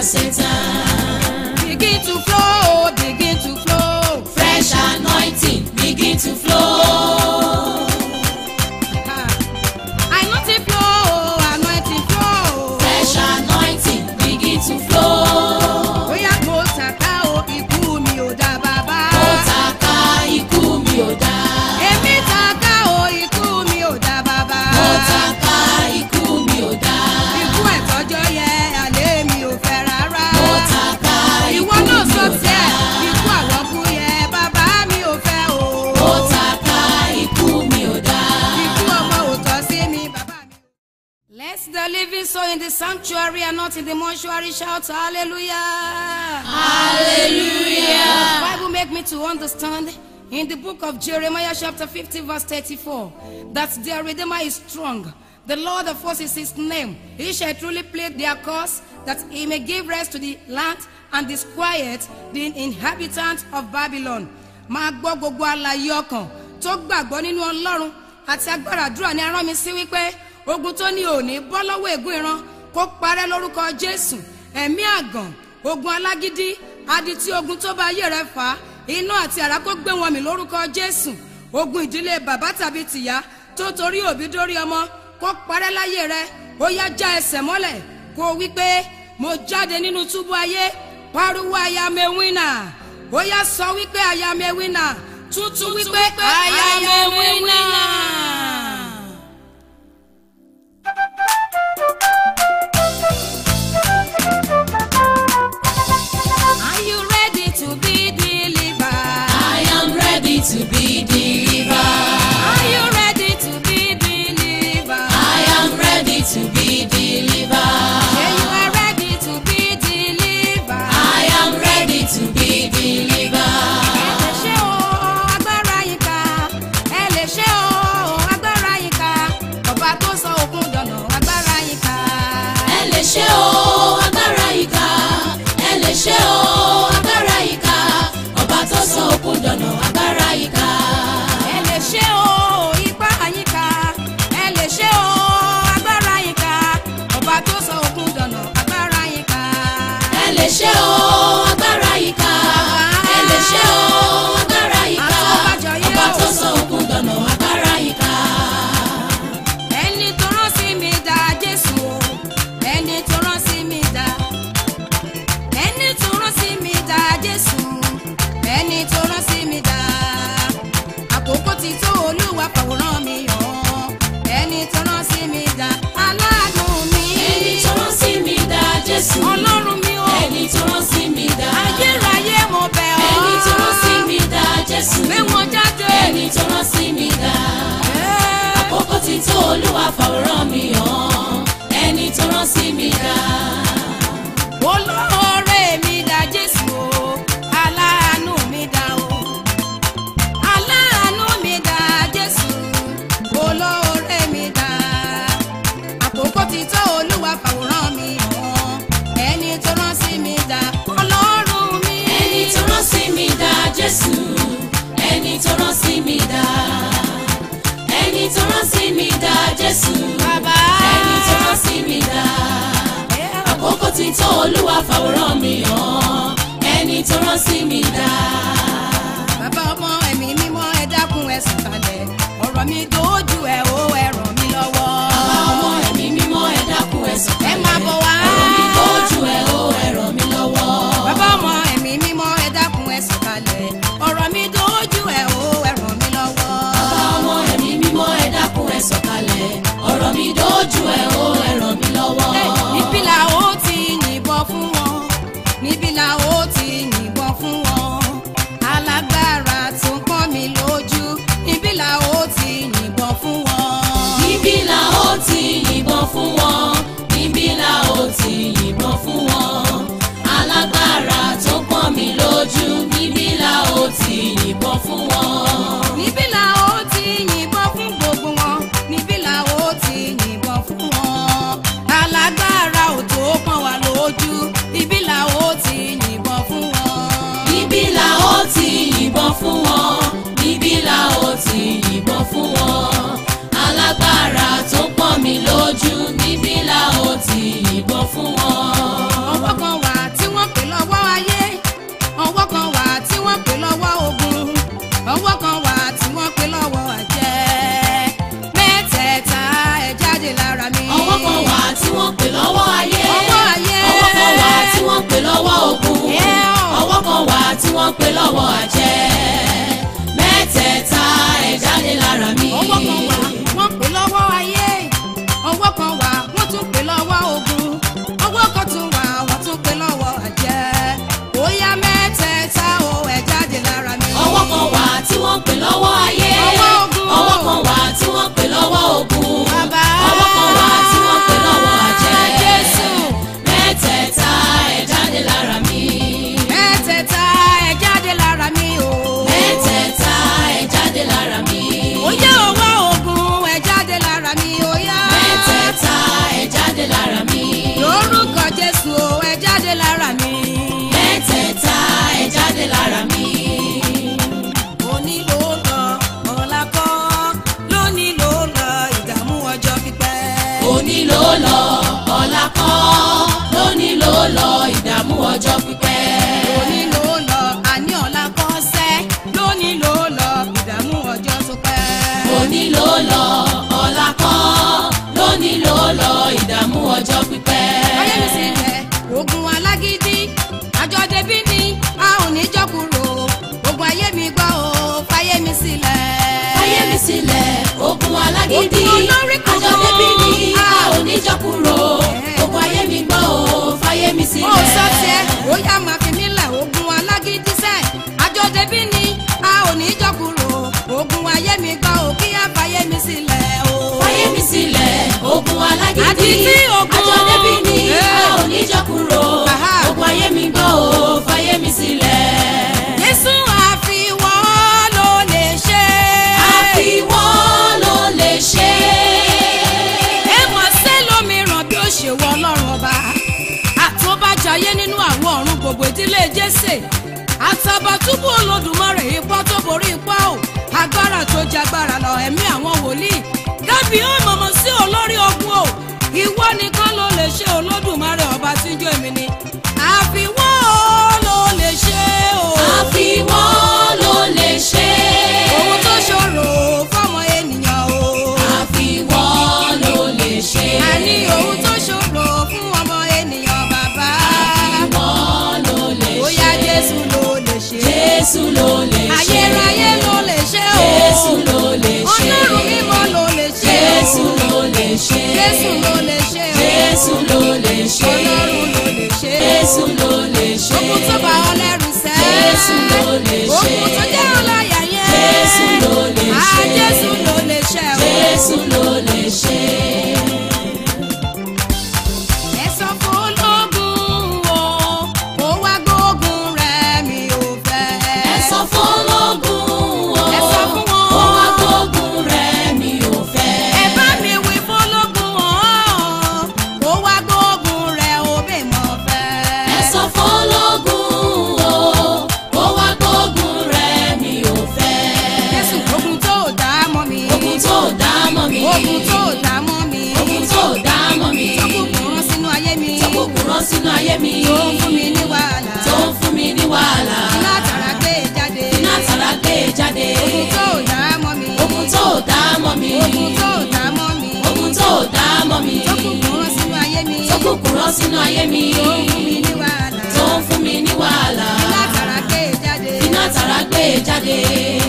Satan. Begin to flow, begin to flow. Fresh anointing begin to flow. Anointing flow, anointing flow. Fresh anointing begin to flow. Bóyá mo tàka o, ikú mi ò dá bàbá. Mo tàka ikú mi ò dá. Èmi tàka o, ikú mi ò dá bàbá. Mo tàka ikú mi ò dá. Ikú ẹ̀tọ́jọ́ yẹ, àlẹ́ mi ò fẹ́ rárá. Mo tàka ikú Ìwọ náà mi sọ ò dá. tiẹ̀, ikú àwọ̀kú yẹ, bàbá mi ò fẹ́ o. Mo tàka ikú mi ò dá. Ikú ọmọ ò tọ́ sí mi, bàbá mi. Let the living soul in the sanctuary and not in the mortuary shout hallelujah. Hallelujah. Bible make me to understand in the book of Jeremiah chapter 50 verse 34 that their redeemer is strong. The Lord of hosts is his name. He shall truly plead their cause that he may give rest to the land and disquiet the inhabitants of Babylon. Máa gbọ́ gbogbo àlàyé ọkàn tó gbàgbọ́ nínú Ọlọ́run àti agbára àdúrà ni arán mi sí wípé ogun tó ní òní bọ́ lọ́wọ́ ègún ìran kó parẹ́ lórúkọ Jésù ẹ̀mí àgàn ogun alágídí adití ogun tó bá ayé rẹ fà á iná àti àrá kó gbé wọn mì lórúkọ Jésù ogun ìdílé bàbá tàbí tìyá tó torí òbí dórí ọmọ kó parẹ́ láyé rẹ ó yá já ẹsẹ̀ mọ́lẹ̀ kó o wí pé mo jáde nínú túbú ayé pariwo àyàmẹ wínà ó yá sọ wípé àyàmẹ wínà tuntun wípé àyàmẹ wínà. Are you ready to be delivered? I am ready to be delivered. Are you ready to be delivered? I am ready to be delivered. Yeah, you are ready to be delivered. I am ready to be delivered. Ẹ lè ṣe o, agbára yín ká. Ẹ lè ṣe o, agbára yín ká. Ọba tó sọ òkun dọ̀nà, agbára yín ká. Ẹ lè ṣe o, agbára ìka. Ẹ lè ṣe o, agbára ìka. Ọba tó sọ òkun dọ̀nà, agbára ìka. Ẹ lè ṣe o, ipá yín ká. Ẹ lè ṣe o, agbára yín ká. Ọba tó sọ òkun dọ̀nà, agbára yín ká. Ẹ lè ṣe o, agbára ìka. Ẹ lè ṣe o, agbára ìka. Ọba tó sọ òkun dọ̀nà, agbára ìka. ẹni tó rán sí mi dá jésù o ẹni tó rán sí mi dá ẹni tó rán sí mi dá jésù ẹni tó rán sí mi dá àkókò ti tó olúwa fàwòrán mi hàn ẹni tó rán sí mi dá aláàánú mi Ẹni tó rán sí mi dá Jésù. ọlọ́run mi o Ẹni tó rán sí mi dá. ayérayé mo bẹ̀ ọ́ Ẹni tó rán sí mi dá Jésù. gbé wọn jáde Ẹni tó rán sí mi dá. Ẹ́. Àkókò ti tó Olúwa fàwòrán mi hàn. Ẹni tó rán sí mi dá. olóore mi dá jésù o aláàánú mi dá o aláàánú mi dá jésù olóore mi dá àkókò ti tó olúwa fàwòrán mi hàn ẹni tó rán sí mi dá ọlọ́run mi Ẹni tó rán sí mi dá Jésù. Ẹni tó rán sí mi dá. Ẹni tó rán sí mi dá Jésù. bàbá Ẹni tó rán sí mi dá. Àkókò ti tó Olúwa fàwòrán mi hàn. Ẹni tó rán sí mi dá. bàbá ọmọ ẹ̀mí mímọ́ ẹ dákun ẹ sọ̀kalẹ̀ ọ̀rọ̀ mi dojú ẹ o ẹ ràn mí lọ́wọ́. Bàbá ọmọ ẹ̀mí mímọ́ ẹ dákun ẹ sọ̀kalẹ̀. ẹ máa bọ̀ wá. Ọ̀rọ̀ mi lójú ẹ ó ẹ ràn mí lọ́wọ́. bàbá ọmọ ẹ̀mí mímọ́ ẹ dákun ẹ sọ̀kalẹ̀ ọ̀rọ̀ mi dojú ẹ o ẹ ràn mí lọ́wọ́. Bàbá ọmọ ẹ̀mí mímọ́ ẹ dákun ẹ sọ̀kalẹ̀. Ọ̀rọ̀ mi dójú ẹ ó ẹ ràn mí lọ́wọ́. Ẹ, níbí la ó ti yìnbọn fún wọn níbí la ó ti yìnbọn fún wọn alágbára tó ń pọ́n mi lójú níbí la ó ti yìnbọn fún wọn. Níbí la ó ti yìnbọn fún wọn. Níbí la ó ti yìnbọn fún wọn. Alágbára tó pọ́n mi lójú. Níbí la ó ti yìnbọn fún wọn. níbí la ó ti yìnbọn fún gbogbo wọn níbí la ó ti yìnbọn fún wọn alágbára ò tó pọ́n wa lójú níbí la ó ti yìnbọn fún wọn. Níbí la ó ti yìnbọn fún wọn. Níbí la ó ti yìnbọn fún wọn. Alágbára tó pọ́n mi lójú. Níbí la ó ti yìnbọn fún wọn. ọwọ́ kan wà wọ́n pè lọ́wọ́ àjẹ́ mẹ́tẹ̀ẹ̀ta ẹ̀ jáde lára mi. ọwọ́ kan wà wọ́n pè lọ́wọ́ ayé ọwọ́ kan wà wọ́n tún pè lọ́wọ́ ogun ọwọ́ kan tún wà wọ́n tún pè lọ́wọ́ àjẹ́ bóyá mẹ́tẹ̀ẹ̀ta o ẹ̀ jáde lára mi. ọwọ́ kan wà tí wọ́n pè lọ́wọ́ ayé Ọwọ́ ogun. ọwọ́ kan wà tí wọ́n pè lọ́wọ́ ogun Bàbá. ọwọ́ kan wà tí wọ́n pè lọ́wọ́ àjẹ́ Jésù. mẹ́tẹ̀ẹ̀ta ẹ̀ jáde lára mi. mẹ́tẹ̀ẹ̀ta ẹ̀ jáde lára mi o. mẹ́tẹ̀ẹ̀ta ẹ̀ jáde lára mi. Oyá ọwọ́ ogun ẹ̀ jáde lára mi oyá. mẹ́tẹ̀ẹ̀ta ẹ̀ jáde lára mi. lórúkọ Jésù o ẹ̀ jáde lára mi. mẹ́tẹ̀ẹ̀ta ẹ̀ jáde lára mi. òní ló lọ ọ̀la kọ́ lónìí ló lọ ìdààmú ọjọ́ pípẹ́. òní ló lọ ọ̀la kọ́ lóní ló lọ ìdààmú ọjọ́ pípẹ́. òní ló lọ àní ọ̀la kọ́ sẹ́ lónìí ló lọ ìdààmú ọjọ́ tó pẹ́. òní ló lọ ọ̀la kọ́ lóní ló lọ ìdààmú ọjọ́ pípẹ́. ayé mi sílẹ̀ ogun alágídí àjọ débí ni a ò ní jọ́ kúrò ogun ayé mi gbọ́ o fáyé mi sílẹ̀. fáyé mi sílẹ̀ ogun alágídí Ogun olórí kan àjọ débi ni a Ah. ò ní jọ kúrò ogun ayé mi gbọ́ o fáyé mi ó sílẹ̀. sọ tiẹ̀ ó yá máa fi mí lẹ̀ ogun alágídí sẹ́ àjọ débí ni a ò ní jọ́ kúrò ogun ayé mi gbọ́ o kí á fáyé mi sílẹ̀ o. fáyé mi sílẹ̀ ogun alágídí Àti tí ogun- àjọ débi ni a ò ní jọ kúrò Aha. ogun ayé mi gbọ́ o fáyé mi sílẹ̀. Jésù àfiwọ́ ló lè ṣe. àfiwọ́ ló lè ṣe. ẹ mọ̀ sẹ́lómìíràn bí ó ṣe wọ ọlọ́run ọba àtọ́bàjáyé nínú àwọn ọ̀run gbogbo ìdílé jésè àtàbàtúbù olódùmarè ipá tó borí ipá o agbára tó jagbára lọ ẹ̀mí àwọn wòlíì gábì ó mọ̀mọ́ sí olórí ogun o ìwọ nìkan ló lè ṣe olódùmarè ọba tí ń jó èmi ni àfiwọ́ ló lè ṣe o àfiwọ́ ló lè ṣe. ohun tó ṣòro fọ́mọ ènìyàn o. àfiwọ́ ló lè ṣe. àní ohun tó ṣòro fún ọmọ ènìyàn bàbá. àfiwọ́ ló lè ṣe. bóyá jésù ló lè ṣe. Jésù ló lè ṣe. ayérayé ló lè ṣe o. Jésù ló lè ṣe. ọlọ́run mímọ́ ló lè ṣe o. Jésù ló lè ṣe. jésù ló lè ṣe o. Jésù ló lè ṣe. ọlọ́run ló lè ṣe o. Jésù ló lè ṣe. ogun tó bá ọ lẹ́rù sẹ́. Jésù ló lè ṣe. ogun tó jẹ́ ọláyà yẹn. Jésù ló lè Ah, ṣe. jésù ló lè ṣe o. Jésù ló lè ṣe. ẹ sọ fún ológun o kó wá gbógun rẹ̀ mi ò fẹ́. Ẹ sọ fún ológun o. Ẹ sọ fún wọn. Ó wá gbógun rẹ̀ mi ò fẹ́. ẹ bá mi wí fún ológun ọ̀hún kó wá gbógun rẹ̀ ó bè mọ̀ fẹ́. Ẹ sọ fún ológun o. Ó wá gbógun rẹ̀ mi ò fẹ́. jésù ogun tó dá mọ́ mi. Ogun tó dá mọ́ mi. ogun tó dá mọ́ mi. Ogun tó dá mọ́ mi. tọkùnkùn rán sínú ayé mi. Tọkùnkùn rán sínú ayé mi. tó ń fún mi ní wàhálà. Tó ń fún mi ní wàhálà. iná tàrà gbé jáde. Iná tàrà gbé jáde. ogun tó dá mọ́ mi. Ogun tó dá mọ́ mi. ogun tó dá mọ́ mi. Ogun tó dá mọ́ mi. tọkùnkùn rán sínú ayé mi. Tọkùnkùn rán sínú ayé mi. tó ń fún mi ní wàhálà. Tó ń fún mi ní wàhálà. iná tàrà gbé jáde. Iná tàrà gbé jáde.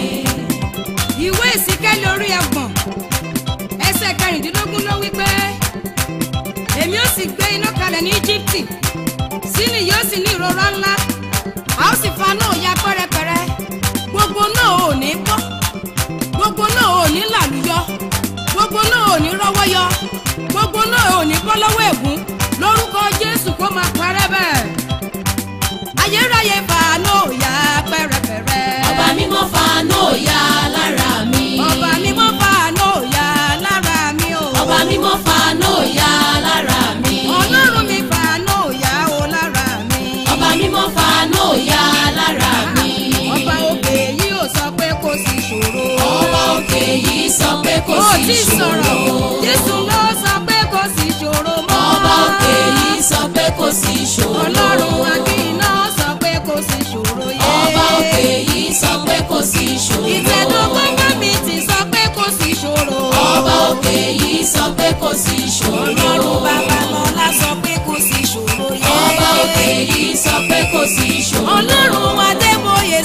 ìwé ìsíkẹ́lì orí ẹ̀gbọ̀n ẹsẹ̀ kẹrìndínlógún ló wí pé èmi ó sì gbé iná kalẹ̀ ní íjíbítì sílì yóò sì ní ìrora ńlá a ó sì fa náà ya pẹ́rẹpẹ̀rẹ gbogbo náà ò ní bọ́ gbogbo náà ò ní làlúyọ gbogbo náà ò ní rọ́wọ́ yọ gbogbo náà ò ní bọ́ lọ́wọ́ ègún lórúkọ jésù kó máa parẹ́ bẹ́ẹ̀ ayérayé fa náà ya pẹ́rẹpẹ̀rẹ Ọba mímọ́ fa náà ya lára mi. ọba mímọ́ fa náà ya lára mi o. Ọba mímọ́ fa náà ya lára mi. ọlọ́run mi fa náà ya o lára mi. Ọba mímọ́ fa náà ya lára mi. ọba òkè yìí ò sọ pé kò sí ṣòro. Ọba òkè yìí sọ pé kò ó sí ti ìṣòro. sọ̀rọ̀ jésù ló sọ pé kò sí ṣòro mọ́. Ọba òkè yìí sọ pé kò sí ìṣòro. ọlọ́run akínná sọ pé kò sí ṣòro yé. Ọba òkè yìí sọ pé kò sí ìṣòro. ìtẹ̀dọ́gbọ́n mi ti sọ pé kò sí ṣòro. Ọba òkè yìí sọ pé kò sí ìṣòro. ọlọ́run babalọ́lá sọ pé kò sí ṣòro yé. Ọba òkè yìí sọ pé kò sí ìṣòro. ọlọ́run adébóyè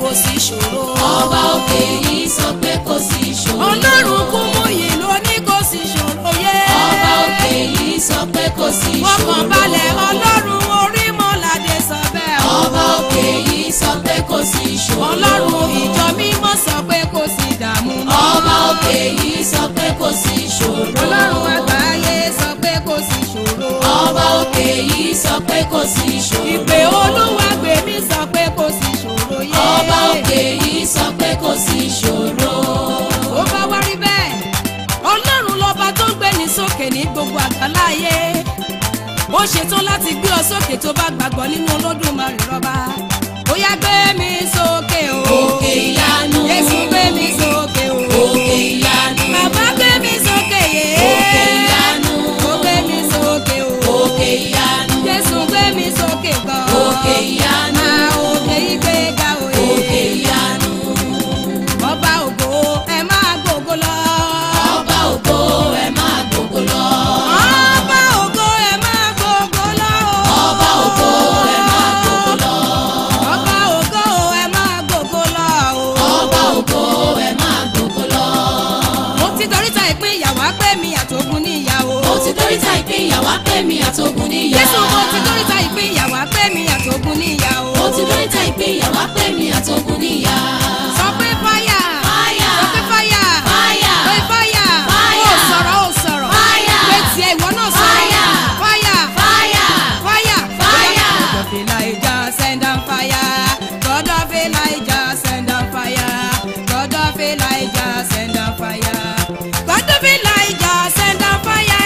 kò sí ṣòro. ọba òkè yìí sọ pé kò sí ìṣòro. ọlọ́run kú mú yìí ló ní kò sí ṣòro yé. ọba òkè yìí sọ pé kò sí ìṣòro. fọkàn balẹ̀ ọlọ́run orí mọ́ládé sọ bẹ́ẹ̀ o. ọba òkè yìí sọ pé kò sí ìṣòro. ọlọ́run ìjọ mímọ́ sọ pé kò sí ìdààmú mọ́. ọba òkè yìí sọ pé kò sí ìṣòro. ọlọ́run àgbáyé sọ pé kò sí ṣòro. ọba òkè yìí sọ pé kò sí ìṣòro. ìpè olúwa gbè mí sọ pé kò sí ṣòro yé. ọba òkè yìí sọ pé kò sí ìṣòro. ó bá wá rí bẹ́ẹ̀ ọlọ́run lọ́ba tó ń gbé ní sókè ní gbogbo àgbáláyé ó ṣetán láti gbé ọ sókè tó bá gbàgbọ́ nínú olódùmarè rọba ó yá gbé mi sókè o Òkè ìyanu. Jésù gbé mi sókè o Òkè ìyanu. bàbá gbé mi sókè yé Òkè ìyanu. ó gbé mi sókè o òkè ìyanu. Jésù gbé mi sókè gan Òkè ìyanu. Ah, òkè ìgbéga òye òkè ìyanu. ọba ògo ẹ máa gbógo lọ. ọba ògo ẹ máa gbogbo lọ. ọba ògo ẹ máa gbógo lọ. ọba ògo ẹ máa gbogbo lọ. ọba ògo ẹ máa gbógo lọ. ọba ògo ẹ máa gbogbo lọ. mo ti doríta ìpín ìyàwó pé mi àtògùn níyàwó. mo ti dóríta ìpín ìyàwó pé mi àtògùn níyà. Jésù mo ti doríta ìpín ìyàwó pé mi àtògùn níyàwó. mo ti dóríta ìpín ìyàwó pé mi àtògùn níyà. sọ pé fáyà. Fáyà. sọ pé fáyà. Fáyà. pé fáyà. Fáyà. ó sọ̀rọ̀ ó sọ̀rọ̀. Fáyà. pé tiẹ̀ ìwọ náà sọ̀rọ̀. Fáyà. fáyà. fáyà. Fire! Fire! God of Elijah, send down fire. God of Elijah, send down fire. God of Elijah, send down fire. God of Elijah, send down fire.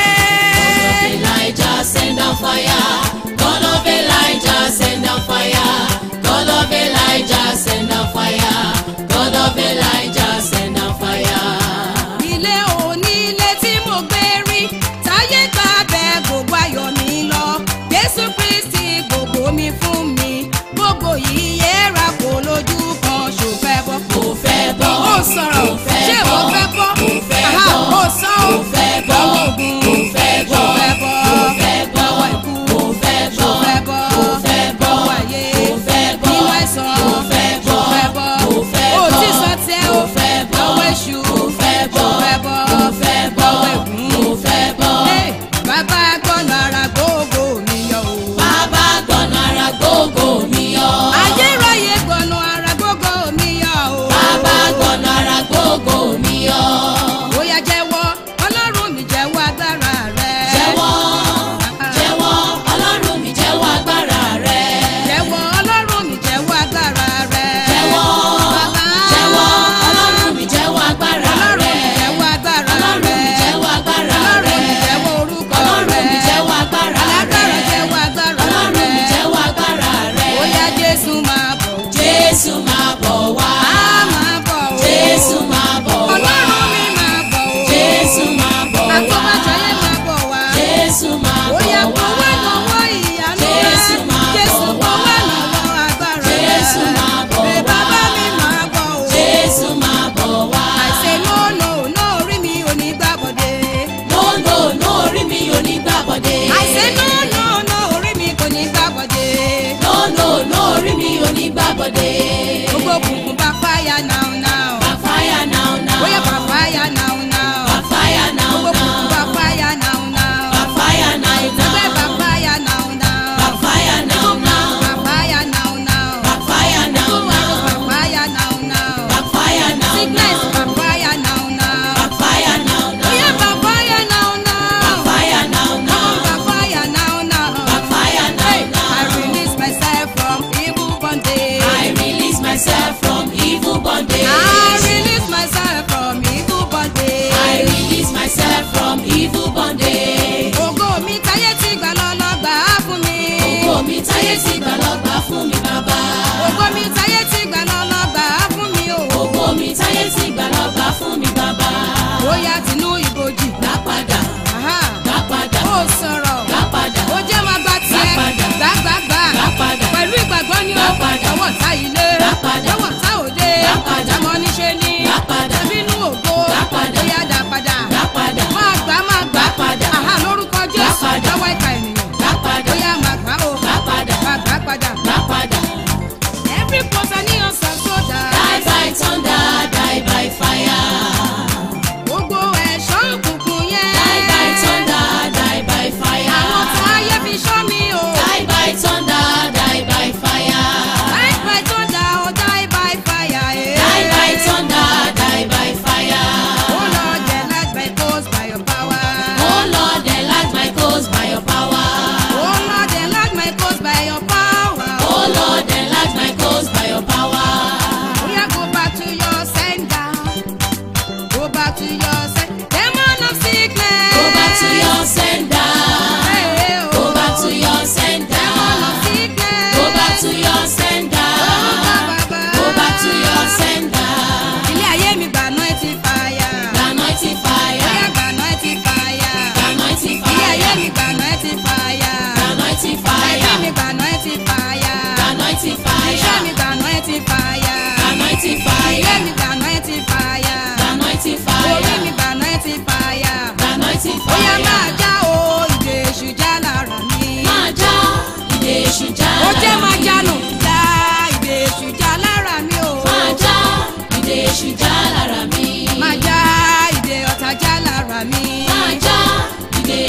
Elijah send down fire. God of Elijah send down fire. God of Elijah send down fire. God of Elijah send down fire. Ilé onílé tí mo gbé rí, táyé gbà bẹ́ẹ̀ gbogbo ayọ̀ mi lọ. Jésù Kristi gbogbo mi fún mi. Gbogbo yìí yẹra kò lójú kan ṣòfẹ́ bọ́. Kò fẹ́ bọ́. Ó sọ̀rọ̀, Kò fẹ́ ṣé bọ́. mo fẹ́ bọ́? Kò fẹ́ Àhá, bọ́. ó sọ ọ́. Kò fẹ́ bọ́. Lọ́wọ́ ogun. Kò fẹ́ bọ́. Ṣó fẹ́ bọ́? Kò fẹ́ bọ́. Lọ́wọ́ ikú. Kò fẹ́ Ṣó bọ́. fẹ́ bọ́? Kò fẹ́ bọ́. Lọ́wọ́ ayé. Kò fẹ́ bọ́. Nínú àìsàn. Kò fẹ́ Ṣó bọ́. fẹ́ bọ́? Kò fẹ́ Ó bọ́. ti sọ tiẹ̀ o. Kò fẹ́ bọ́. Lọ́wọ́ èṣù. Kò fẹ́ bọ́. Ṣó fẹ́ bọ́? Kò fẹ́ bọ́. Lọ́wọ́ ègún. Kò fẹ́ bọ́. Hey, Bàbá gbọ́nà ara gbogbo mi yọ o. Bàbá gbọ̀nà ara gbogbo mi yọ. Ayérayé gbọ́nà ara gbogbo mi yọ o. Bàbá gbọ̀nà ara gbogbo mi yọ. Bóyá jẹ́wọ́, Ọlọ́run mi jẹ́wọ́ agbára rẹ̀. Jẹ́wọ́, jẹ́wọ́, Ọlọ́run mi jẹ́wọ́ agbára rẹ̀. Jẹ́wọ́, Ọlọ́run mi jẹ́wọ́ agbára rẹ̀. Jẹ́wọ́, Bàbá. jẹ́wọ́, Ọlọ́run mi jẹ́wọ́ agbára Ọlọ́run mi rẹ̀. jẹ́wọ́ agbára Ọlọ́run mi rẹ̀. jẹ́wọ́ agbára Ọlọ́run mi rẹ̀. jẹ́wọ́ orúkọ rẹ̀. Ọlọ́run mi jẹ́wọ́ agbára Alágbára rẹ̀. jẹ́wọ́ agbára Ọlọ́run mi rẹ̀. jẹ́wọ́ agbára rẹ̀. Bóyá Jésù máa bọ̀. Jésù máa bọ̀ wá. Á máa bọ̀ o. Jésù máa bọ̀ wá. Ọlọ́run mi máa bọ̀ o. Jésù máa bọ̀ wá. Àtọ́bàjáyé máa bọ̀ wá. Jésù máa bọ̀ Bóyá wá. fọwọ́ lọ́wọ́ ìyanu rẹ̀. Jésù máa bọ̀ Jésù wá. fọwọ́ lọ́wọ́ agbára rẹ̀. Jésù máa bọ̀ Pé wá. bàbá mi máa bọ̀ o. Jésù máa bọ̀ wá. Àìsè no no no orí mi ò ní gbàbọ̀dé. Lóńdó ní orí mi ò ní gbàbọ̀dé. Àìsè no no no orí mi kò ní gbàbọ̀dé. Lóńdó ní orí mi ò ní gbàbọ̀dé. Gbogbo òkùnkùn bá fáyà náà náà. Bá fáyà náà náà. Bóyá bá fáyà náà náà. Bá fáyà náà Gbogbo òkùnkùn bá náà. fáyà náà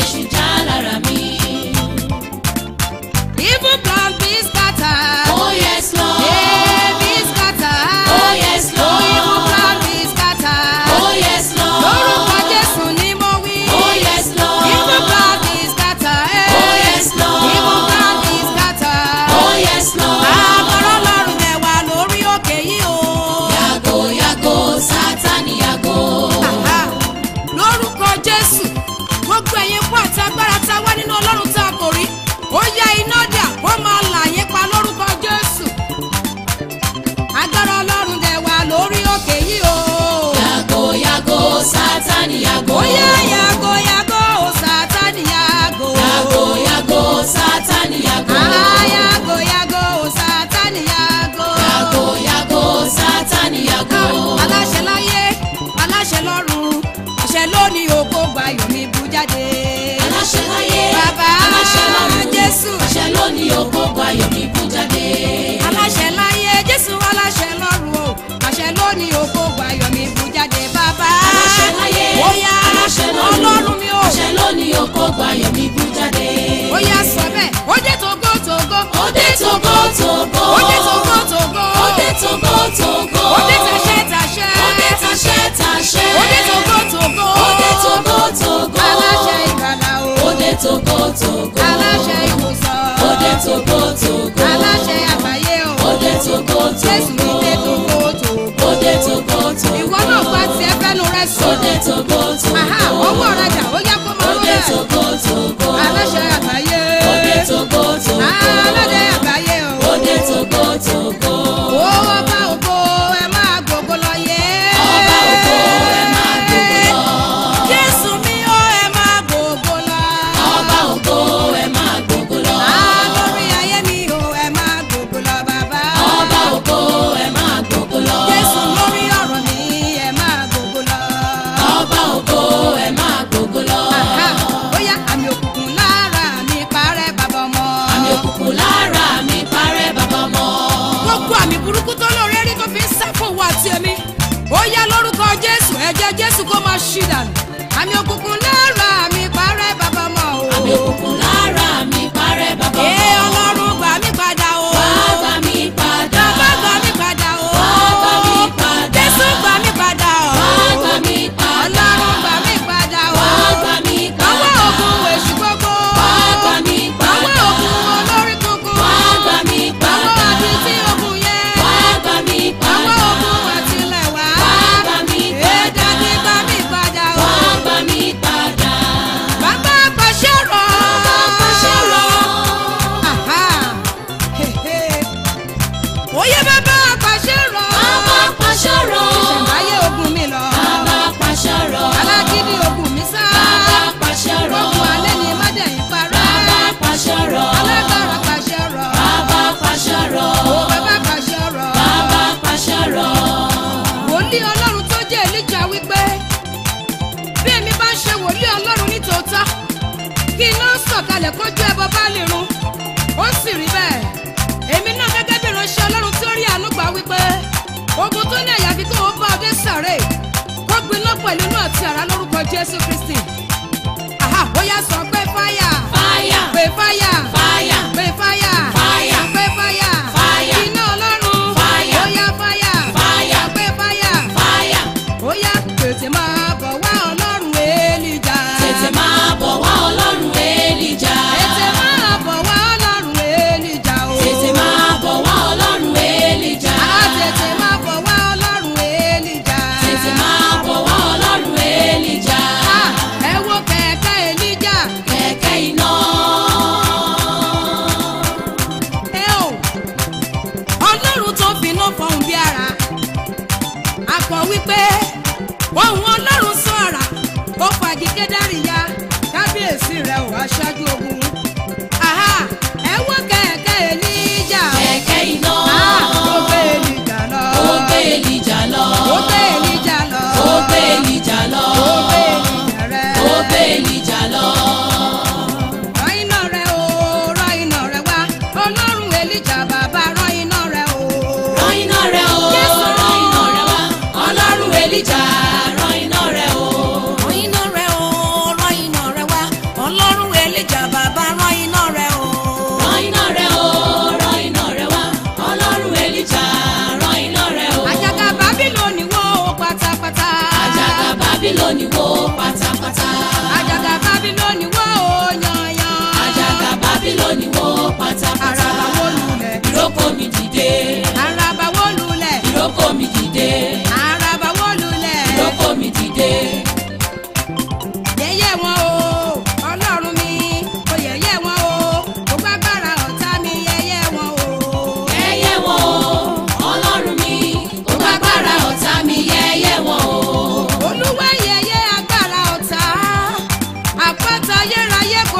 èṣù já lára mi. Evil plan be scattered. Oh yes Lord. Yeah, be scattered. Oh yes Lord. Oh, evil plan be scattered. Oh yes Lord. Lórúkọ Jésù ni mo wí. Oh yes Lord. Evil plan be scattered. Oh yes Lord. Evil plan be scattered. Oh yes Lord. Àgọ́rọ́ lọ́rùn ẹ̀ wà lórí òkè yìí o. Yàgò yàgò Sátánì yàgò. Àhá. Lórúkọ Jésù, gbogbo ẹ̀yin kú àti agbára tá a wá nínú Ọlọ́run tá a kò rí. Ó yá iná dà, ó máa là yín pa lórúkọ Jésù. Agbára Ọlọ́run dẹ̀ wà lórí òkè yìí o. Yàgò yàgò Sátánì yàgò. Ó yá yàgò yàgò ó Sátánì yàgò. Yàgò yàgò Sátánì yàgò. Ah, yàgò yàgò ó Sátánì yàgò. Yàgò yàgò Sátánì yàgò. aláṣẹ láyé aláṣẹ lọ́run àṣẹ lónìí ògo gbayọ̀ mi bú jáde. Aláṣẹ láyé. Bàbá Aláṣẹ lọ́run. Jésù. Àṣẹ lónìí ògo ayọ̀ mi bú jáde. aláṣẹ láyé jésù aláṣẹ lọ́run o àṣẹ lónìí ògo gbayọ̀ mi bú jáde. bàbá Aláṣẹ láyé. bóyá Aláṣẹ lọ́run. ọlọ́run mi o Àṣẹ lónìí ògo ayọ̀ mi bú jáde. bóyá sọ bẹ́ẹ̀ ó dé togo togo Ó dé togo togo. ó dé togo togo Ó dé togo togo. ó dé tàṣẹ tàṣẹ Ó dé taṣẹ́ taṣẹ́. ó dé togo togo Ó dé togo togo. aláṣẹ ìgbàlà o Ó dé togo togo. aláṣẹ ìwòsàn Ó dé togo togo. aláṣẹ àgbáyé o Ó dé togo jésù mi togo. dé togo togo Ó dé togo togo. ìwọ náà gba tiẹ̀ fẹ́nu rẹ Ó sùn dé togo togo. Aha, ọwọ́ rajà ó yá kó máa Ó dé rólẹ̀ togo togo. aláṣẹ àgbáyé Ó dé togo togo. aládé àgbáyé o Ó dé togo togo. ó ọba ògo ẹ máa gbogbo lọ yé Ọba ògo ẹ máa gbogbo lọ. jésù mi ó ẹ máa gbogbo lọ Ọba ògo ẹ máa gbogbo lọ. lórí ayé mi ó ẹ máa gbogbo lọ bàbá Ọba ògo ẹ máa gbogbo lọ. jésù lórí ọ̀rọ̀ mi ẹ máa gbogbo lọ. Ọba ògo ẹ máa gbogbo lọ. Aha, bóyá àmì òkùnkùn lára mi parẹ́ bàbá ọmọ. Àmì òkùnkùn lára mi parẹ́ bàbá mọ́. gbogbo àmì burúkú tó lóore rí tó fi ń sá fún wa àti èmi ó yá lórúkọ jésù ẹ̀jẹ̀ jésù kó máa ṣí dànù àmì òkùnkùn lára mi parẹ́ bàbá ọmọ o. Àmì òkùnkùn lára mi parẹ́ bàbá mọ́. ee ọlọ́run gbà mí padà o. Wá gbà mí padà. bàbá gbà mí padà o. Wá gbà mí padà. jésù gbà mí padà o. Wá gbà mí padà. ọlọ́run gbà mí padà o. Wá gbà mí padà. ọwọ́ ògùn èṣù gbogbo. Wá gbà mí padà. ọwọ́ ògùn olórí kunkun. Wá gbà mí ọwọ́ padà. àti tí ògùn yẹn. Wá gbà mí Àwọn padà. ogun àtìlẹ̀ wá. Wá gbà mí padà. Ẹ̀dá ní gbà mí padà o. Wá gbà mí padà. Bàbá pàṣẹ rọ̀. Bàbá pàṣẹ rọ̀. Àhá. Hehe. Oyè bàbá pàṣẹ rọ̀. Bàbá pàṣẹ rọ̀. Ìṣẹ̀mbáyé ogun mi lọ. Bàbá pàṣẹ rọ̀. Alágídí ogun mi sá. Bàbá pàṣẹ rọ̀. Ogun alẹ́ ni Mádẹ̀yìn parẹ́. Bàbá pàṣẹ rọ̀. Alágbára pàṣẹ rọ̀. Bàbá pàṣẹ rọ̀. Ó bàbá pàṣẹ rọ̀. Bàbá pàṣẹ rọ̀. wòlíì ọlọ́run tó jẹ́ èlíjà wípé bí èmi bá ń ṣe wòlíì ọlọ́run ní tòótọ́ kí iná sọ̀kalẹ̀ kójú ẹbọ bá lè run ó sì rí bẹ́ẹ̀ èmi náà gẹ́gẹ́ bí ìránṣẹ́ ọlọ́run tí ó rí àánú gbà wípé ogun tó ní àyàfi kí wọ́n bá ọdẹ sàré kó gbiná pẹ̀lú inú àti àrá lórúkọ jésù kristi àhà bóyá sọ pé fáyà Fáyà. pé fáyà Fáyà. pé fáyà Fáyà. pé fáyà Fáyà. iná ọlọ́run Fáyà. bóyá fáyà Fáyà. pé fáyà Fáyà. ó yá tètè máa bọ̀ wá ọlọ́run èlìjà. Tètè máa bọ̀ wá ọlọ́run Èlíjà. tètè máa bọ̀ wá ọlọ́run èlìjà o. Tètè máa bọ̀ wá ọlọ́run Èlíjà. á tètè máa bọ̀ wá ọlọ́run èlìjà. Tètè máa bọ̀ wá ọlọ́run Èlíjà. Á, ẹ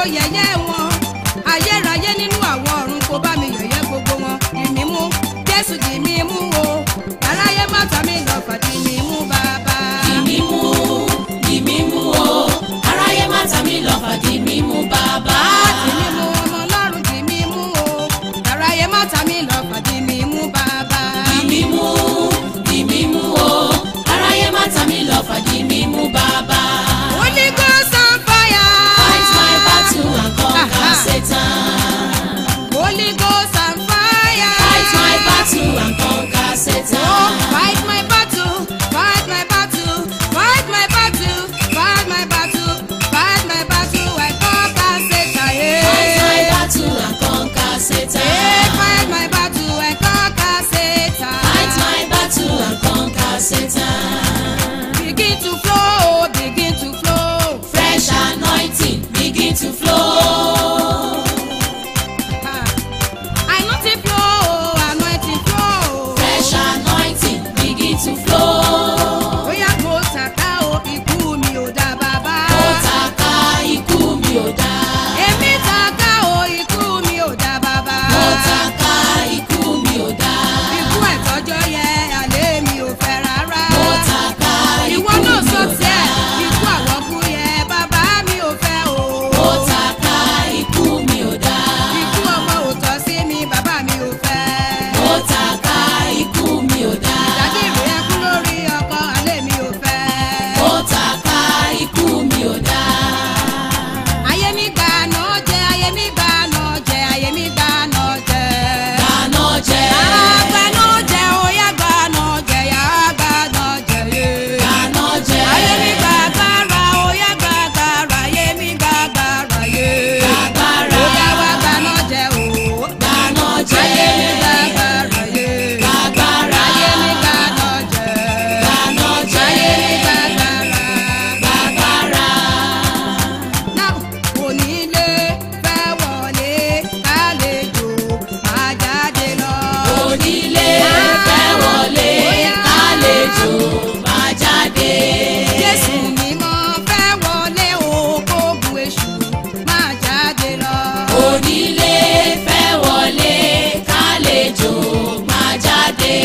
yẹ̀yẹ́ wọn ayérayé nínú àwọn ọ̀run kó bá mi yẹ̀yẹ́ gbogbo wọn dì mí mú jésù dì mí mú o aráyé má ta mí lọ fà dì mí mú bàbá. Di mímú, di mímú o, aráyé má ta mí lọ́fà di mímú bàbá. dì mí mú ọmọ ọlọ́run dì mí mú o aráyé má ta mí lọ fà dì mí mú bàbá. Di mímú, di mímú o, aráyé má ta mí lọ́fà di mímú bàbá. Holy Ghost on fire. Fight my battle and conquer Aha. Satan. Holy Ghost on fire. Fight my battle and conquer Oh, Satan. fight my battle, fight my battle, fight my battle, fight my battle, fight my battle. I conquer Satan. Yeah. Fight my battle and conquer Yeah, Satan. fight my battle, I conquer Satan. Fight my battle and conquer Satan. Begin to flow, begin to flow. Fresh anointing begin to flow. Ah. Anointing flow, anointing flow. Fresh anointing begin to flow. Bóyá kò tàkà o, ikú mi ò dá bàbá. Ó taka ikú mi ò dá. Èmi tàkà o, ikú mi ò dá bàbá. Ó taka ikú mi ò dá. Ikú ẹ̀tọ́jọ́ yẹ àlẹ́ mi ò fẹ́ rárá. Ó taka ikú Ìwọ mi náà sọ ò dá. tiẹ̀, ikú àwọ̀kú yẹ bàbá mi ò fẹ́ o. Ó taka ikú mi ò dá. Ikú ọmọ ò tọ́ sí mi, bàbá mi ò fẹ́. Ó taka ikú mi ò dá. Ìdájí rẹ̀ kú lórí ọkọ àlẹ́ mi ò fẹ́. Ó taka ikú mi ò dá. Ayé mi gbà náà jẹ, ayé mi gbà náà jẹ, ayé mi gbà náà jẹ. Dáná jẹ. Àgbàna jẹ, óyá gbàna jẹ, yá gbàna jẹ yé. Dáná jẹ. Ayé mi gba agbára, óyá gba agbára, ayé mi gba agbára yé. Agbára. Óyá wá gbàna jẹ o. Dáná jẹ. Ayé mi gba agbára yé. Agbára. Ayé mi gbàna jẹ. Dáná jẹ. Ayé mi gba agbára. Agbára. Náà onílé fẹ́ wọlé, àlejò máa jáde lọ. Onílé fẹ́ wọlé, àlejò máa jáde. Jésù mímọ́ fẹ́ wọlé òkòògùn èṣù máa jáde lọ. Onílé fẹ́ wọlé, kálejò máa jáde.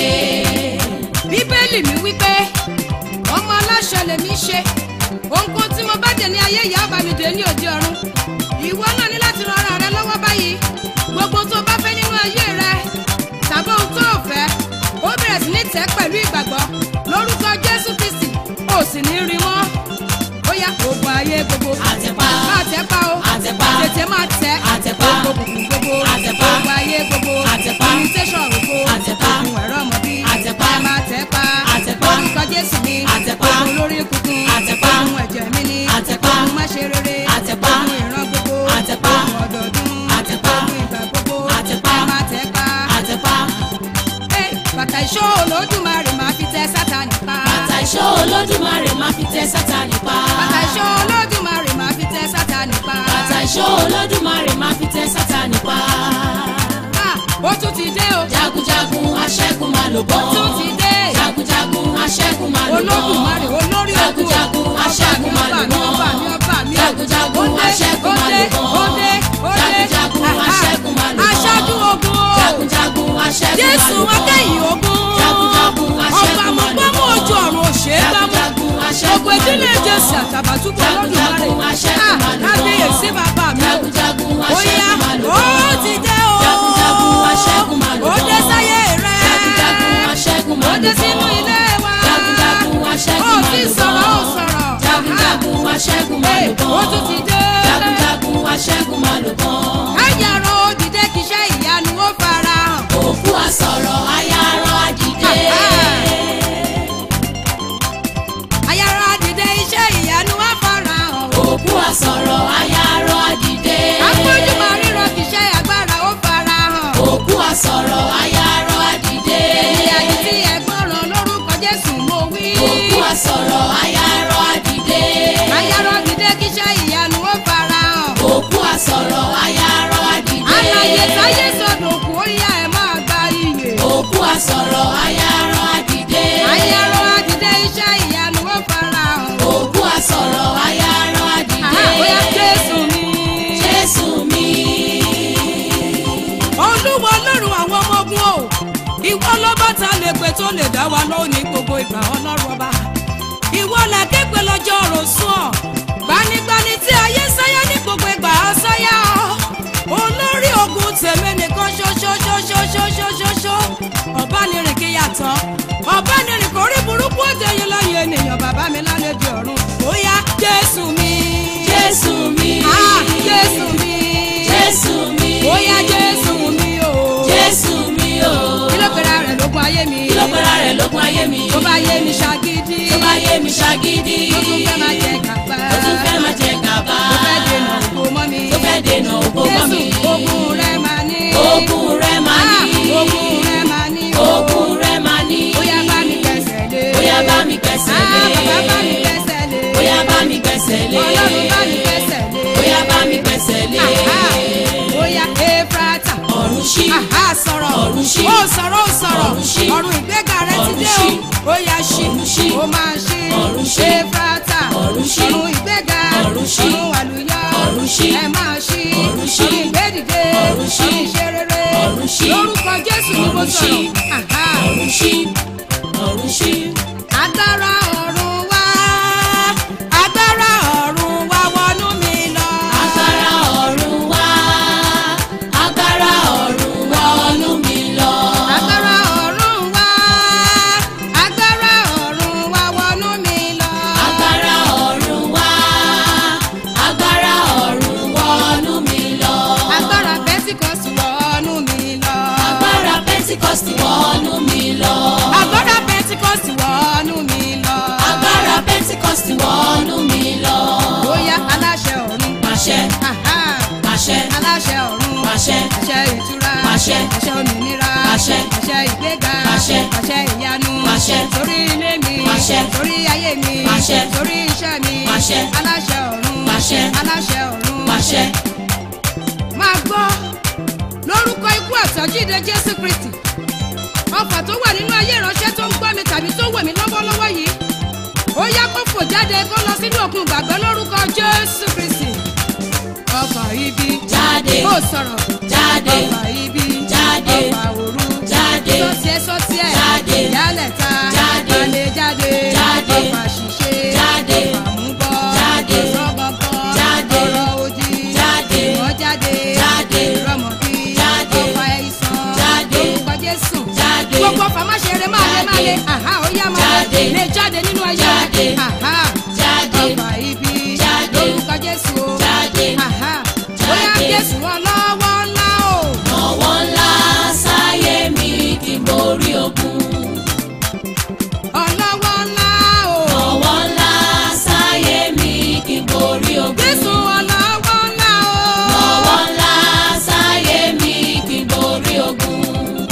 Bíbélì mi wípé ọmọ aláṣẹ lèmi ṣe ohunkóhun tí mo bá dé ní ayé ìyá ọba mi dé ní òde ọ̀run ìwọ náà ní láti ran ara rẹ lọ́wọ́ báyìí gbogbo tó bá fẹ́ nínú ayé rẹ tàbí ohun tó o fẹ́ ó bẹ̀rẹ̀ sí ní tẹ̀ pẹ̀lú ìgbàgbọ́ lórúkọ Jésù Kristi ó sì ní rí mọ́ ó yá ogun ayé gbogbo Àtẹ̀pá. máa tẹ̀ pa o Àtẹ̀pá. tètè máa tẹ̀ Àtẹ̀pá. gbogbo kùkù gbogbo Àtẹ̀pá. ogun ayé gbogbo Àtẹ̀pá. invitation ògo Àtẹ̀pá. ogun ẹ̀rọ ọmọbí Àtẹ̀pá. ẹ máa tẹ̀ pa Àtẹ̀pá. orúkọ Jésù ni Àtẹ̀pá. ogun olórí kunkun Àtẹ̀pá. ogun ẹ̀jẹ̀ mi ni Àtẹ̀pá. ogun má ṣe rere Àtẹ̀pá. ogun ìran gbogbo Àtẹ̀pá. ogun ọdọọdún Àtẹ̀pá. ogun ìgbà gbogbo Àtẹ̀pá. ẹ máa tẹ̀ pa Àtẹ̀pá. Ẹ, bàtà ìṣó olódùmarè máa fi tẹ Sátánì pa Bàtà ìṣó olódùmarè máa fi tẹ Sátánì pa. bàtà ìṣó olódùmarè máa fi tẹ Sátánì pa Bàtà ìṣó olódùmarè máa fi tẹ Sátánì pa. Ah, ó tún ti dé o Jagunjagun aṣẹ́gun máa lò bọ́. ó tún ti dé Jagunjagun aṣẹ́gun máa lò bọ́. olódùmarè olórí ogun Jagunjagun aṣẹ́gun máa lò ọba mi bọ́. ọba mi ọba mi Jagunjagun aṣẹ́gun máa lò bọ́. ó dé ó dé Jagunjagun aṣẹ́gun máa lò bọ́. aṣáájú ogun o Jagunjagun aṣẹ́gun máa jésù lò bọ́. akẹ́yìn ogun Jagunjagun ọba aṣẹ́gun máa lò àmọ́gbọ́mọ́ bọ́. ojú ọ̀run òṣè gbámú Jagunjagun aṣẹ́gun gbogbo ìdílé máa lò bọ́. jésù àtàbàtúbú olódùmarè Jagunjagun aṣẹ́gun máa lò bọ́. kábíyèsí bàbá mi o Jagunjagun ó yá aṣẹ́gun máa lò ó bọ́. ti dé o Jagunjagun aṣẹ́gun máa lò ó bọ́. dé sáyé rẹ Jagunjagun aṣẹ́gun ó máa dé lò bọ́. sínú ilé wa Jagunjagun aṣẹ́gun ó máa ti lò sọ̀rọ̀ ó bọ́. sọ̀rọ̀ Jagunjagun aṣẹ́gun máa lò bọ́. ó tún ti dé Jagunjagun aṣẹ́gun máa lò bọ́. káyàrá òdìdé kìṣẹ́ ìyanu ó fara hàn. Òkú àsọ̀rọ̀ ayárọ̀ àdìdé. ayára dìde iṣẹ́ ìyanu á fara hàn. Òkú àsọ̀rọ̀ ayárọ̀ àdìdé. àpọ́njú máa ríran kìṣẹ́ agbára ó fara hàn. Òkú àsọ̀rọ̀ ayárọ̀ àdìdé. ìyá yìí tí ẹ̀gbọ́n ràn lórúkọ Jésù mo wí. Òkú àsọ̀rọ̀ ayárọ̀ àdìdé. ayára dìde kíṣẹ́ ìyanu ó fara hàn. Òkú àsọ̀rọ̀ ayárọ̀ ta lè pè tó lè dá wa lóhùn ní gbogbo ìgbà ọlọ́run ọba ìwọ là képe lọ́jọ́ ọ̀rọ̀ sùn ọ́ gbanigbani tí ayé sáyá ní gbogbo ìgbà á sáyá ọ́ olórí ogun tèmi nìkan ṣoṣoṣoṣoṣoṣoṣo ọ̀bánirin kí yàtọ̀ ọ̀bánirin kò rí burúkú òjòyìn lọ́yìn ènìyàn bàbá mi lálejò ọ̀run ó yá jésù mi. Jésù mi. Ah, jésù mi. Jésù mi. ó yá jésù mi o. Jésù mi o. kí ló pera rẹ̀ lógun ayé mi. Kí ló pera rẹ̀ lógun ayé mi? tó bá yé mi ṣàgídí. Tó bá yé mi ṣagídí. tó tún fẹ́ máa jẹ gàba. Tó tún fẹ́ máa jẹ gàba. tó fẹ́ dènà ògo mọ́ mi. Tó fẹ́ dènà ògo mọ́ mi. jésù ogun rẹ̀ máa ní. Ogun rẹ̀ máa ní. Ah, ogun rẹ̀ máa ní. o. Ogun rẹ̀ máa ní. bóyá bá mi gbẹ̀sẹ̀ lé. Bóyá bá mi gbẹ̀sẹ̀ Ah, lé. bàbá bá mi gbẹ̀sẹ̀ lé. Bóyá bá mi gbẹ̀sẹ̀ lé. ọlọ́run bá mi gbẹ̀sẹ̀ lé. Bóyá bá mi gbẹ̀sẹ̀ lé. Aha, bóyá efrata. Ọ̀run ṣí. Aha sọ̀rọ̀. Ọ̀run ṣí. Ó sọ̀rọ̀ ó sọ̀rọ̀. Ọ̀run ṣí. Ọ̀run ìgbéga rẹ ti Ọ̀run dé ṣí. o. Ó yá ṣí. Ọ̀run ṣí. Ó máa ṣí. Ọ̀run ṣí. Efrata. Ọ̀run ṣí. Ọ̀run ìgbéga. Ọ̀run ṣí. Ọ̀run àlùyọ. Ọ̀run ṣí. Ẹ máa ṣí. Ọ̀run ṣí. Ọ̀run ìgbédìde. Ọ̀run ṣí. Ọ̀run ìṣerere. Ọ̀run ṣí. Lórúkọ Jésù ni mo Ọ̀run ṣí. sọ̀rọ̀. Aha. Ọ̀run ṣí. Ọ̀run ṣí. Agbára ọ̀run wá. Agbára ọ̀run wá wọnú mi lọ. Agbára ọ̀run wá. Agbára ọ̀run wọnú mi lọ. Agbára ọ̀run wá. Agbára ọ̀run wá wọnú mi lọ. Agbára ọ̀run wá. Agbára ọ̀run wọnú mi lọ. Agbára Pentikọ́sì wọnú mi lọ. Agbára Pentikọ́sì wọnú mi lọ. Agbára Pentikọ́sì wọnú mi lọ. Agbára Pentikọ́sì wọnú mi lọ. Bóyá aláṣẹ ọ̀run. Pàṣẹ, Aha. pàṣẹ, Aláṣẹ ọ̀run. pàṣẹ, Àṣẹ ìtura. Pàṣẹ. Àṣẹ òmìnira. Pàṣẹ. Àṣẹ ìgbéga. Pàṣẹ. Àṣẹ ìyanu. Pàṣẹ. Sórí ilé mi. Pàṣẹ. Sórí ayé mi. Pàṣẹ. Sórí iṣẹ́ mi. Pàṣẹ. Aláṣẹ ọ̀run. Pàṣẹ. Aláṣẹ ọ̀run. pàṣẹ. máa gbọ́ lórúkọ ikú àtọ́jíde jésù kristi ọfà tó wà nínú ayé ìránṣẹ́ tó ń gbọ́ mi tàbí tó wẹ̀ mí lọ́wọ́lọ́wọ́ yìí ó yá kó fò jáde kó lọ sínú òkun gbàgbọ́ lórúkọ jésù kristi ọfà ibi Jáde. kó sọ̀rọ̀ Jáde. ọfà ibi Jáde. ọfà òru Jáde. sọ́tiẹ̀ sọ́tiẹ̀ Jáde. ìyálẹ̀ta Jáde. alẹ́ jáde Jáde. ọfà ṣìṣe Jáde. ọfà múbọ̀ Jáde. sọ́gbọ̀ngbọ̀ Jáde. ọ̀rọ̀ òdì Jáde. ìwọ́ jáde Jáde. ìrọ̀mọ̀bí Jáde. ọ̀fà ẹ̀sán Jáde. lórúkọ jésù Jáde. gbogbo ọ̀fà má ṣe eré máa lé máa lé Jáde. àhá ó yá máa Jáde. lé lè jáde nínú ayé Jáde. àhá Jáde. ọ̀fà ibi Jáde. lórúkọ jésù o Jáde. àhá ó yá Jáde. jésù ọlọ́wọ́ ńlá o ọwọ́ ńlá sáyé mi kí n borí ogun. ọlọ́wọ́ ńlá o ọwọ́ ńlá sáyé mi kí n borí ogun. jésù ọlọ́wọ́ ńlá o ọwọ́ ńlá sáyé mi kí n borí ogun.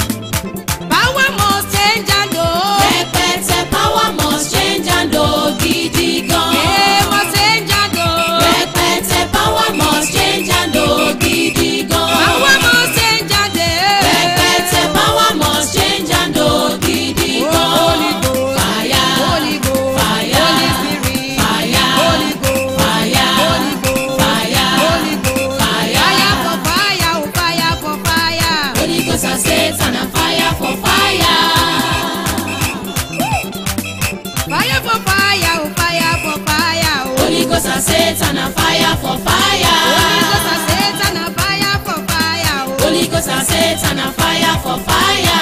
báwa mọ̀ ṣe ń jáde o rẹpẹtẹ power must change and o gidi gan. ee mọ̀ ṣe ń jáde o rẹpẹtẹ power must change and o gidi gan. báwa mọ̀ ṣe ń jáde rẹpẹtẹ power must change and o gidi gan. Holy Ghost, fire Holy Ghost, Fire. Holy Spirit, Fire. Holy Ghost, Fire. Holy Ghost, Fire. Holy Ghost, Fire. fire for fire, oh fire for fire. Holy Ghost and Satan and fire for fire. Fire for fire, oh fire for fire, oh. Holy Ghost and Satan and fire for fire. Holy Ghost and Satan and fire for fire, oh. Holy Ghost and Satan and fire for fire.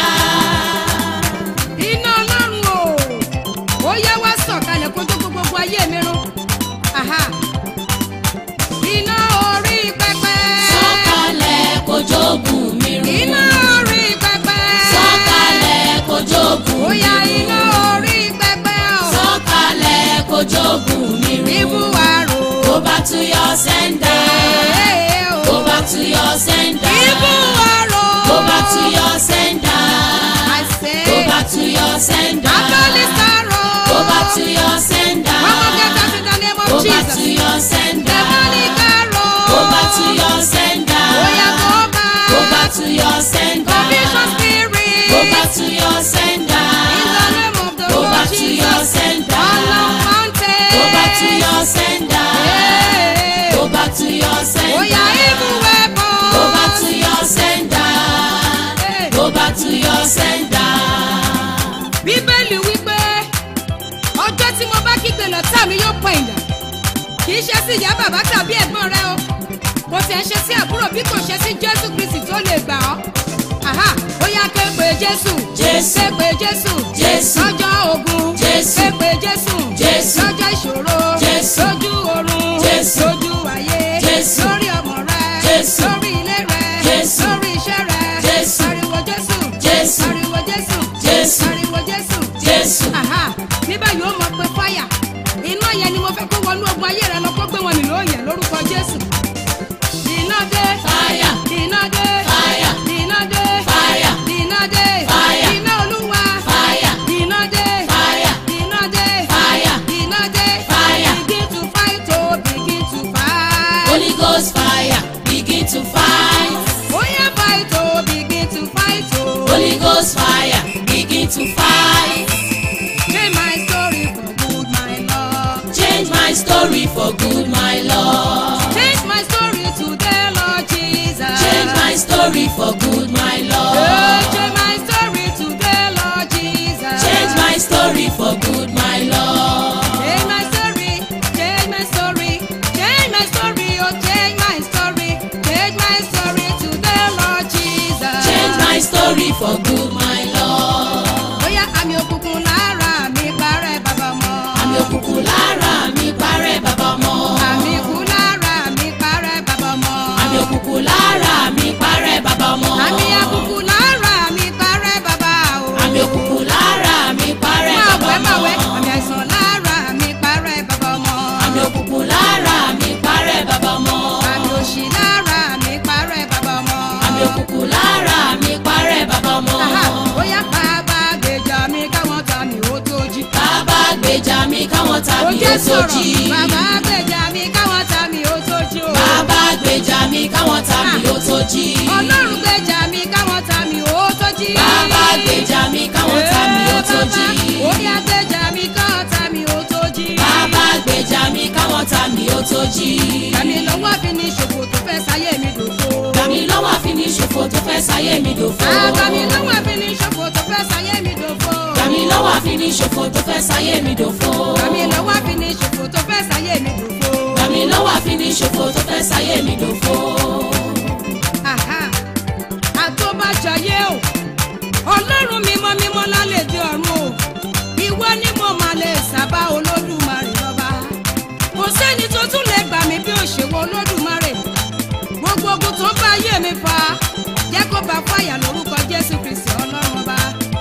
Iná Ọlọ́run o, ó yá wá sọ̀kalẹ̀ kó tó gbogbo ayé mi run. Aha. Iná orí pẹpẹ. Sọ̀kalẹ̀ kó jogun mi Iná run. orí pẹpẹ. Sọ̀kalẹ̀ kó jogun Ó mi yá run. iná orí pẹpẹ o. Sọ̀kalẹ̀ kó jogun mi Ibú run. àrò. Go back to your sender. Ee o. Go back to your sender. Ibú àrò. Go back to your sender. I say. Go back to your sender. Abolish àrò. Go back to your sender. One more get that in the name of Go back Jesus. to your sender. Demonic àrò. Go back to your sender. Ó yá go back. Go back to your sender. Confusion spirit. Go back to your sender. In the name of the Go Lord back to your Jesus. sender. Unknown mountain. Go back to your sender. Hey. Go back to your Ó yá sender. evil weapon. Go back to your sender. Hey. Go back to your sender. bàbá tàbí ẹ̀gbọ́n rẹ o kò tiẹ̀ ṣe sí àbúrò bí kò ṣe sí jésù kristi tó lè gbà ọ́ Àhá, ó yá ké pe jésù Jésù. ké pe jésù Jésù. lọ́jọ́ ogun Jésù. ké pe jésù Jésù. lọ́jọ́ ìṣòro Jésù. lójú oorun Jésù. lójú ayé Jésù. lórí ọmọ rẹ Jésù. lórí ilé rẹ Jésù. lórí iṣẹ́ rẹ Jésù. pariwo jésù Jésù. pariwo jésù Jésù. pariwo jésù Jésù. Àhá, ní báyìí ó mọ̀ pé fáyà iná yẹn ni mo fẹ́ kó wọnú ogun ayé rẹ lọ kó gbé wọn mì lóòyẹ̀ lórúkọ jésù iná dé Fire. iná dé Fire. iná dé Fire. iná dé Fire. iná olúwa Fire. iná dé Fire. iná dé Fire. iná dé Fire. begin to fight oh begin to fight Holy Ghost fire, begin to fight. oya fight oh begin to fight oh Holy Ghost fire, begin to fight. change my story for good my lord Change my story for good, my Lord. change my story today lord jesus Change my story for good, my Oh, Lord. change my story today lord jesus Change my story for good, my Lord. change my story change my story change my story oh change my story change my story today lord jesus Change my story for good, my Lord. bóyá àmì òkùnkùn lára mi parẹ́ bàbá mọ́ Àmì òkùnkùn lára mi parẹ́ bàbá mọ́. àmì ikú lára mi parẹ́ bàbá mọ́ Àmì òkùnkùn lára mi parẹ́ bàbá mọ́. àmì àkùkù lára mi parẹ́ bàbá o Àmì òkùnkùn lára mi parẹ́ máa bàbá wẹ́ máa wẹ́ mọ́. àmì àìsàn lára mi parẹ́ bàbá mọ́ Àmì òkùnkùn lára mi parẹ́ bàbá mọ́. àmì òṣì lára mi parẹ́ bàbá mọ́ Àmì òkùnkùn lára mi parẹ́ bàbá mọ́. Aha, bóyá bàbá gbèjà mi káwọn ta mi ó tó jí. Bàbá gbèjà mi káwọn ó tàbí jẹ́ ó tó sọ̀rọ̀ jí. bàbá gbèjà mi káwọn ta mi ó tó jí o. Bàbá gbèjà mi káwọn tàbí ó tó jí. ọlọ́run gbèjà mi káwọn ta mi ó tó jí. Bàbá gbèjà mi káwọn tàbí ó tó jí. ó yá gbèjà mi káwọn ta mi ó tó jí. Bàbá gbèjà mi káwọn tàbí ó tó jí. kàmi lọ́wọ́ fi ní ṣòfò tó fẹ́ sáyé mi dòfo. Gbàmí lọ́wọ́ àfiní ṣòfò tó fẹ́ sáyé mi dòfo. kàmi lọ́wọ́ fi ní ṣòfò tó fẹ́ sáyé mi dòfo. Gbàmí lọ́wọ́ àfiní ṣòfò tó fẹ́ sáyé mi dòfo. kàmi lọ́wọ́ fi ní ṣòfò tó fẹ́ sáyé mi dòfo. Gbàmí lọ́wọ́ àfiní ṣòfò tó fẹ́ sáyé mi dòfo. Aha. àtọ́bàjáyé o ọlọ́run mímọ́ mímọ́ lálẹ́ di ọ̀run o ìwọ ni mo máa lè sábà olódùmarè lọ́ba kò sẹ́ni tó tún lè gbà mí bí òṣèwọ́ olódùmarè gbogbo ogun tó ń bá ayé mi fa jẹ́ kó bá fàyà lórúkọ jésù kristi ọlọ́run ọba.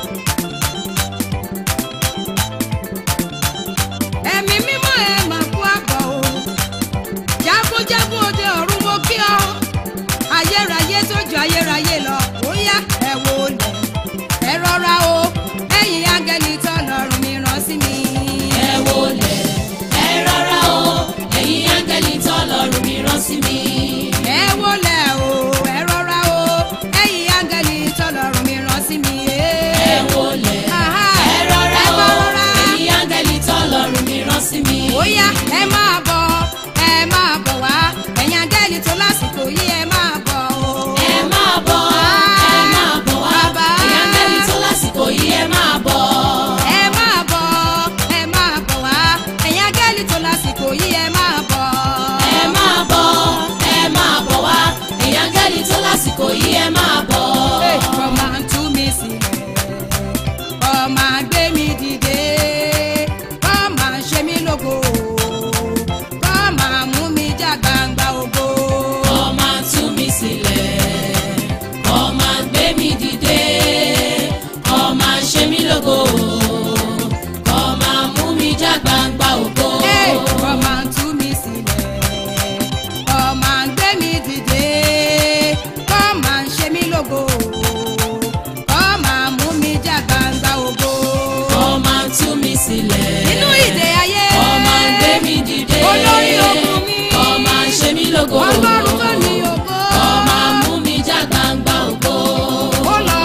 ẹ̀mí mímọ́ ẹ̀ máa kú àbọ̀ o jagunjagun òde ọ̀run mo kí ọ ayérayé tó ju ayérayé lọ ó yá ẹ wò lẹ ẹ rọra o ẹ̀yin áńgẹ́lì tọ́lọ́run mi rán sí mi. Ẹ wólẹ̀, ẹ rọra o, ẹ̀yin áńgẹ́lì tọ́lọ́run mi rán sí mi. ẹ wò lẹ o ẹ rọra o ẹ̀yin áńgẹ́lì tọ́lọ́run mi rán sí mi. Ẹ wólẹ̀, Aha, ẹ rọra ẹ o, máa rọra. ẹ̀yin áńgẹ́lì tọ́lọ́run mi rán sí mi. ó yá ẹ máa bọ̀ ẹ máa bọ̀ wá ẹ̀yin áńgẹ́lì tó lásìkò yìí ẹ máa bọ̀ o. Ẹ máa bọ̀, ẹ máa bọ̀ wá, Bàbá. ẹ̀yin áńgẹ́lì tó lásìkò yìí ẹ máa bọ̀. ẹ máa bọ̀ ẹ máa bọ̀ wá ẹ̀yin áńgẹ́lì tó lásìkò yìí ẹ máa bọ̀. Ẹ máa bọ̀, ẹ máa bọ̀ wá, ẹ̀yin áńgẹ́lì tó lásìkò yìí ẹ máa bọ̀. Kọ́ máa ń tú mi sílẹ̀, kọ́ máa gbé mi dìde, kọ́ máa ṣe mí lógo, kọ́ máa mú mi já gbangba ògo. Ó máa tú mi sílẹ̀, ó máa gbé mi dìde, ó máa ṣe mí lógo, ó máa mú mi já gbangba ògo. Hey, Kọ́ máa ń tú mi sílẹ̀, kọ́ máa gbé mi dìde, kọ́ máa ṣe mí lógo, kọ́ máa mú mi já gbangba ògo. Ó máa tú mi sílẹ̀, Nínú ìdè ayé, ó máa gbé mi dìde, olórí ogun mi, ó máa ṣe mí lógo, Ọlọ́run tó ní ògo. ó máa mú mi já gbangba ògo. ó lọ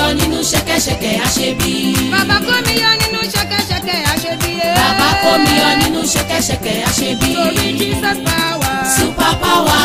yọ nínú ṣẹ̀kẹ̀ṣẹ̀kẹ̀ àṣebí. bàbá kó mi yọ nínú ṣẹ̀kẹ̀ṣẹ̀kẹ̀ àṣebíyé. bàbá kó mi yọ nínú ṣẹ̀kẹ̀ṣẹ̀kẹ̀ àṣebí. torí jesus power. super power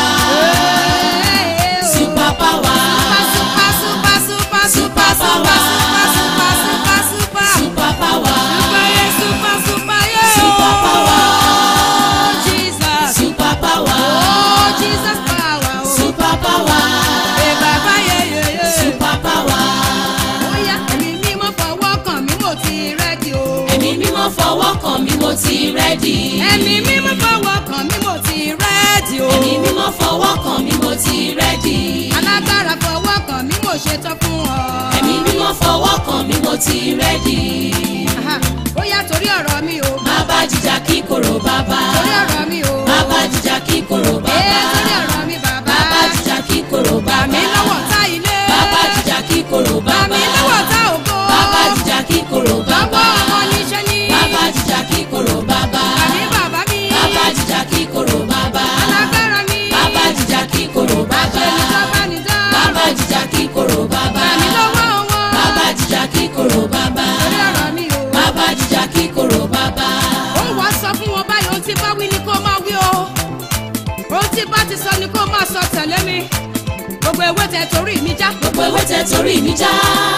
super power super super super super super power. super super super super. super power Super yeah, super super yeah. Super power. Oh, Jesus. super power Oh, Jesus power. Oh. super power Hey, bàbá yeah, yeah, yeah. super power. Bóyá ẹ̀mí mímọ́ fọwọ́ kàn mí mo ti rẹ́dí o. ẹ̀mí mímọ́ fọwọ́ kàn mí mo ti rẹ́dì. Ẹ̀mí mímọ́ fọwọ́ kàn mí mo ti rẹ́dí o. ẹ̀mí mímọ́ fọwọ́ kàn mí mo ti rẹ́dì. Alágbára fọwọ́ kàn mí mo ṣetán fún ọ. ẹ̀mí mímọ́ fọwọ́ kàn mí mo ti rẹ́dì. Aha, Bóyá torí ọ̀rọ̀ mi o. bàbá jíjà kíkorò bàbá. Torí ọ̀rọ̀ mi o. bàbá jíjà kíkorò Ee, bàbá. torí ọ̀rọ̀ mi bàbá. bàbá jíjà kíkorò Bà bàbá. mí lọ́wọ́ tá ilé. bàbá jíjà kíkorò Bà bàbá. mí lọ́wọ́ tá ògo. bàbá jíjà kíkorò bàbá. Lọ́wọ́ ọmọ níṣẹ́ ní. bàbá jíjà kíkorò bàbá. Àní bàbá mi. bàbá jíjà kíkorò bàbá. Alágbára mi. bàbá jíjà kíkorò bàbá. Àṣẹ ní sábà ní dá. bàbá jíjà kíkorò bàbá. Bà mí lọ́wọ́ wọn. bàbá jíjà kíkorò bàbá. Torí ọ̀rọ̀ mi o. bàbá jíjà kíkorò bàbá. ó wá sọ fún wọn báyìí ohun tí bá wí ni kó máa wí o ohun tí bá ti sọ ni kó máa sọ tẹ̀lé mi gbogbo ewé tẹ torí mi já gbogbo ewé tẹ torí mi já.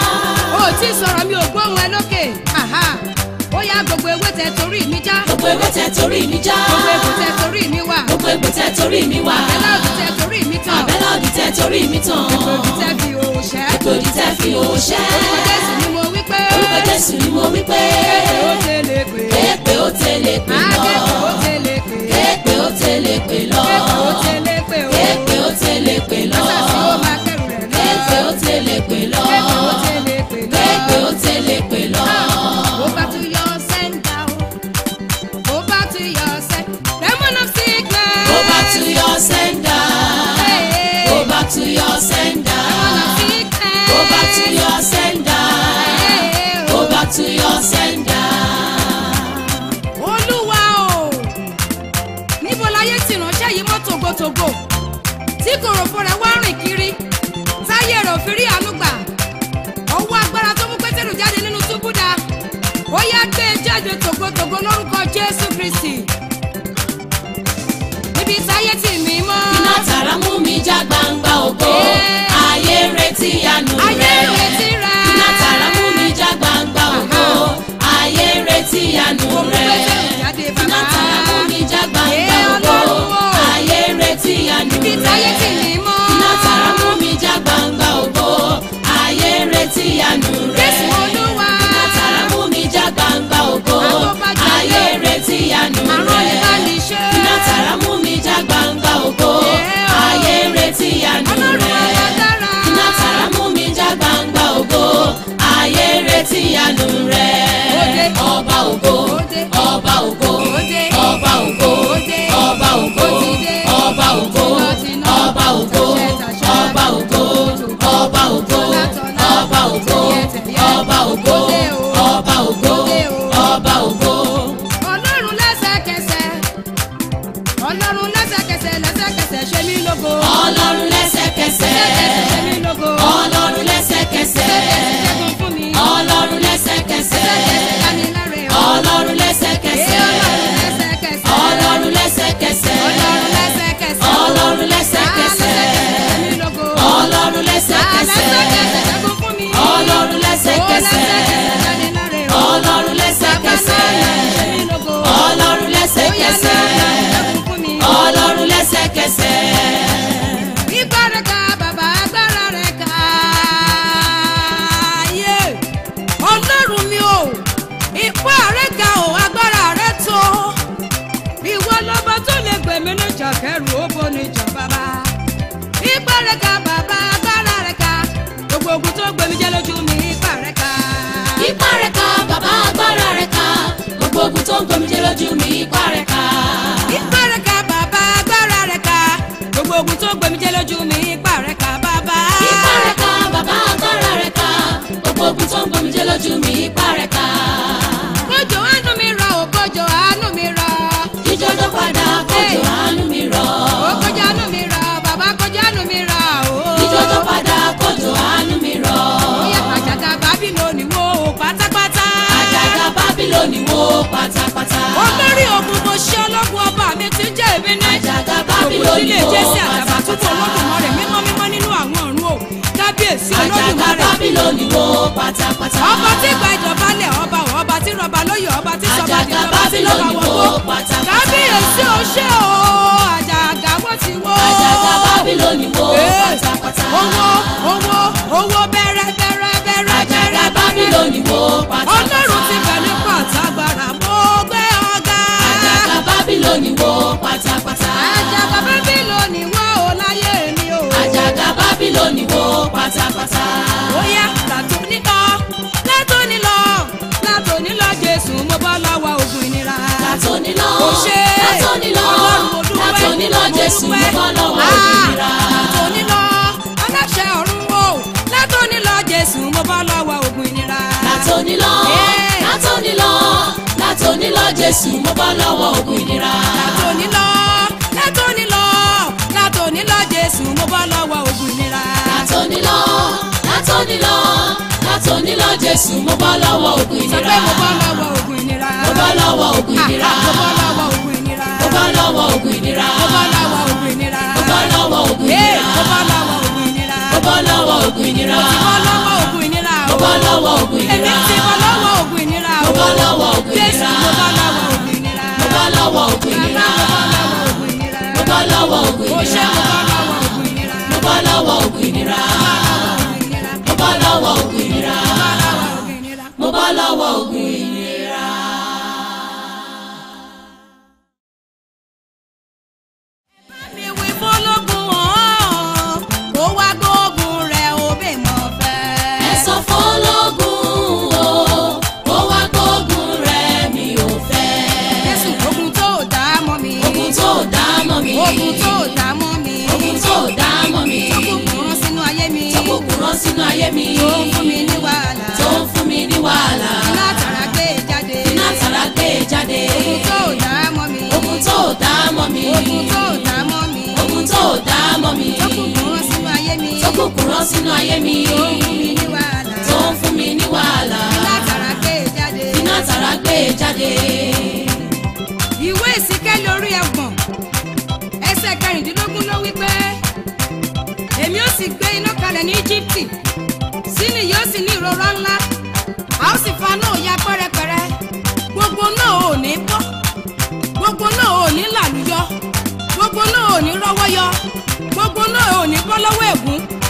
o tí sọ̀rọ̀ mi ò gbóhùn ẹ lókè aha ó yá gbogbo ewé tẹ torí mi já gbogbo ewé tẹ torí mi já. gbogbo egbò tẹ torí mi wà gbogbo egbò tẹ torí mi wà. ẹlẹ́ òdì tẹ torí mi tàn àbẹ́lá òdì tẹ torí mi tàn. òdì tẹ fi òòṣẹ́ Ètòdì tẹ fi òṣẹ́. orúkọ jésù ni mo wí pé Orúkọ Jésù ni mo wí pé. ó tẹ̀lé pé Èpè ó tẹ̀lé pè akẹ́kọ̀ọ́ ó lọ. tẹ̀lé pé Èpè ó tẹ̀lé pè lọ. akẹ́kọ̀ọ́ ó tẹ̀lé pé o Èpè ó tẹ̀lé pè lọ. sàṣì ó máa kẹrù rẹ̀ lọ Èpè ó tẹ̀lé pè lọ. akẹ́kọ̀ọ́ ó tẹ̀lé pé lọ. Èpè ó tẹ̀lé pè lọ. Go back to your center. Go back to your center. Demon of sickness. Go back to your sender. Hey. Go back to your sender. Demon of sickness. Go back to your sender. Hey. Go back to your sender. Olúwa o. Níbo láyé ti ránṣẹ́ yìí mọ́ tògótògó? Tí kòròfo rẹ̀ wá rìn kiri. Táyé rẹ̀ ò fi rí àánú gbà. Ọwọ́ agbára tó mú Pétérù jáde nínú túbú dá. Ó yá gbé e jáde tògótògó lórúkọ Jésù Kristì. Níbi táyé tì mí mọ́. iná tàrà mú mi já gbangba ògo Yeah. ayé ń retí àánú Ayé rẹ ń retí rẹ. iná tàrà mú mi já gbangba ògo ayé ń retí àánú Òun rẹ Pétérù jáde bàbá. iná tàrà mú mi já gbangba Yeah, ògo Ọlọ́run o. ayé ń retí àánú Níbi rẹ táyé tì mí mọ́. iná tàrà mú mi já gbangba ògo ayé ń retí àánú rẹ Jésù Olúwa. iná tàrà mú mi já gbangba ògo Àtọ́bàjẹ́ ayé ń retí àánú Àrùn rẹ ìbánisẹ́. iná tàrà mú mi já gbangba ògo Yeah. ayé ń retí àánú Ọlọ́run rẹ alágbára. iná tàrà mú mi já gbangba ògo ayé ń retí àánú rẹ Òde. ọba ògo Òde. ọba ògo Òde. ọba ògo Òde. ọba ògo Òtìdé. ọba ògo Tìnà-tìnà. ọba ògo Tàṣẹ-tàṣẹ. ọba ògo ọba ògo Tọ́lá-tọ́lá. ọba ògo Tẹ̀yẹ-tẹ̀yẹ. ọba ògo Òde o. ọba ògo Òde o. ọba ògo. Ọlọ́run lẹ́sẹ̀kẹsẹ̀. Ọlọ́run lẹ́sẹ̀kẹsẹ̀ lẹ́sẹ̀kẹsẹ̀ ṣe mí lógo. ọlọ́run lẹ́sẹ̀kẹsẹ̀ Lẹ́sẹ̀kẹsẹ̀ ṣe mí lógo. ọlọ́run lẹ́sẹ̀kẹsẹ̀ Lẹ́sẹ̀kẹsẹ̀ ṣẹ́gun fún mi. ọlọ́run lẹ́sẹ̀kẹsẹ̀ Lẹ́sẹ̀kẹsẹ̀ dániláre o. ọlọ́run Ee, lẹ́sẹ̀kẹsẹ̀ Ọlọ́run lẹ́sẹ̀kẹsẹ̀. ọlọ́run lẹ́sẹ̀kẹsẹ̀ Ọlọ́run lẹ́sẹ̀kẹsẹ̀. ọlọ́run Ah, lẹ́sẹ̀kẹsẹ̀ lẹ́sẹ̀kẹsẹ̀ ṣe mí lógo. ọlọ́run Ah, lẹ́sẹ̀kẹsẹ̀ lẹ́sẹ̀kẹsẹ̀ ṣẹ́gun fún mi. ọlọ́run Ó lẹ́sẹ̀kẹsẹ̀ lẹ́sẹ̀kẹsẹ̀ dániláre o. ọlọ́run lẹ́sẹ̀kẹsẹ̀ ṣe mí lógo. ọlọ́run Ó yá lẹ́sẹ̀kẹsẹ̀ lẹ́sẹ̀kẹsẹ̀ ṣẹ́gun fún mi. ọlọ́run lẹ́sẹ̀kẹsẹ̀ Ipá rẹ̀ ká bàbá agbára rẹ̀ ká. Yé! Ọlọ́run mi o, ipá rẹ̀ ká o, agbára rẹ̀ tó. Ìwọ lọ́ba tó lè gbẹ̀mí níjà kẹrù ó bó níjà bàbá. Ipá rẹ̀ ká bàbá agbára rẹ̀ ká. Gbogbo ogun tó gbẹ̀mí jẹ́ lójú mi, ipá rẹ̀ ká. ipá rẹ̀ ká bàbá agbára rẹ̀ ká gbogbo ogun tó ń gbomijé lójú mi ipá rẹ̀ ká. Ipá rẹ̀ ká bàbá agbára rẹ̀ ká. Gbogbo ogun tó gbẹ̀mí jẹ́ lójú mi, ipá rẹ̀ ká bàbá. ipá rẹ̀ ká bàbá agbára rẹ̀ ká gbogbo ogun tó ń gbomijé lójú mi ipá rẹ̀ ká. Kójò àánú mi rọ̀ o, kójò àánú mi rọ̀. jíjọ́dọ̀ padà kójò àánú mi rọ̀. Ó kójò àánú mi rọ̀, bàbá kójò àánú mi rọ̀ o. jíjọ́dọ̀ padà kójò àánú mi rọ̀. Ó yá àjà pátápátá. olórí ogun mo ṣe ọlọ́gun ọba mi ti jẹ́ èmi ní. Àjàgà òkú Bábílónì sílé wó jésì àtàbàtúbú pátápátá. olódùmarè mímọ́ mímọ́ nínú àwọn ọ̀run o kábíyèsí Àjàgà olódùmarè. Bábílónì wó pátápátá. ọba tí gba ìjọbalẹ̀ ọba ọba tí rọba lóyè ọba tí sọba Àjàgà dìjọba tí lọ́ba Bábílónì wó wọ́gbó. pátápátá. kábíyèsí o ṣé o àjàgà wọ́n ti wó. Àjàgà Bábílónì wó Ee, pátápátá. owó owó owó bẹ̀rẹ̀ bẹ̀rẹ̀ bẹ̀rẹ̀ Àjàgà Bábílónì wó pátápátá. ọlọ́run ti bẹ̀ ní pàtàgbàrà mo gbé ọ̀gá. Àjàgà Bábílónì wó pátápátá. àjàgà bábílónì wá o láyé mi o. Àjàgà Bábílónì wó pátápátá. Bóyá látòní lọ látòní lọ látòní lọ Jésù mo bọ́ lọ́wọ́ ogun ìnira. Látòní lọ, Ó ṣe látòní lọ, Ọlọ́run mo dúpẹ́, látòní lọ, mo Jésù mo dúpẹ́. bọ́ lọ́wọ́ Ah, ogun ìnira. Látòní lọ aláṣẹ ọ̀run o látòní lọ Jésù mo bọ́ lọ́wọ́ ogun ìnira. Látòní lọ, Ee. látòní lọ, látòní lọ, Jésù mo bọ́ lọ́wọ́ ogun ìnira. Látòní lọ látòní lọ látòní lọ Jésù mo bọ́ lọ́wọ́ ogun ìnira. Látòní lọ, látòní lọ, látòní lọ, Jésù mo bọ́ lọ́wọ́ ogun Sọ ìnira. pé mo bọ́ lọ́wọ́ ogun ìnira. Mo bọ́ lọ́wọ́ ogun Ah, ìnira. ah, Mo bọ́ lọ́wọ́ ogun ìnira. Mo bọ́ lọ́wọ́ ogun ìnira. Mo bọ́ lọ́wọ́ ogun ìnira. Mo bọ́ lọ́wọ́ ogun Ee, ìnira. mo bọ́ lọ́wọ́ ogun ìnira. Mo bọ́ lọ́wọ́ ogun ìnira. Mo bọ́ lọ́wọ́ ogun ìnira o. Mo bọ́ lọ́wọ́ ogun ìnira. Èmi ti bọ́ lọ́wọ́ ogun ìnira o. Mo bọ́ lọ́wọ́ ogun Jésù ìnira. mo bọ́ lọ́wọ́ ogun ìnira. Mo bọ́ lọ́wọ́ ogun ìnira. Bàbá mo bọ́ lọ́wọ́ ogun ìnira. Mo bọ́ lọ́wọ́ ogun Mo ṣe ìnira. mo bọ́ lọ́wọ́ ogun ìnira. Mo bọ́ lọ́wọ́ ogun ìnira. Ogun ìnira. Mo bọ́ lọ́wọ́ Bọ́ lọ́wọ́ ogun ìnira. ogun ìnira. Mo bọ́ lọ́wọ́ ogun ìnira. Mi wí fọlọ́gun hàn, kó wá gbógun rẹ̀ ó bẹ̀ mọ́ fẹ́. Ẹ sọ fọlọ́gùn o, ó wá gbógun rẹ̀ mi ò fẹ́. Jésù ogun tó dá mọ́ mi. Ogun tó dá mọ́ mi. Ogun tó dá mọ́ mi. Ogun tó dá mọ́ mi. Tókùnkùn rán sínú ayé mi. Tókùnkùn rán sínú ayé mi. Tó ń fún mi ní wàhálà. Tó ń fún mi ní wàhálà. Iná tàrà gbé jáde. Iná tàrà gbé jáde. Ogun tó dá mọ́ mi. Ogun tó dá mọ́ mi. Ogun tó dá mọ́ mi. Ogun tó dá mọ́ mi. Tókùnkùn rán sínú ayé mi. Tókùnkùn rán sínú ayé mi. Tó ń fún mi ní wàhálà. Tó ń fún mi ní wàhálà. Iná tàrà gbé jáde. Iná tàrà gbé jáde. Ìwé ìsìnkẹ́ lórí ẹ̀gbọ̀n. Ẹsẹ̀ kẹrìndínlógún ló wí pé èmi ó sì gbé iná kalẹ̀ ní Íjíbítì. Síni yóò sì ní ìrora ńlá. A ó sì fa náà ya pẹ́rẹpẹ̀rẹ. Gbogbo náà ò ní bọ́. Gbogbo náà ò ní làlúyọ. Gbogbo náà ò ní rọ́wọ́ yọ. Gbogbo náà ò ní bọ́ lọ́wọ́ ègún.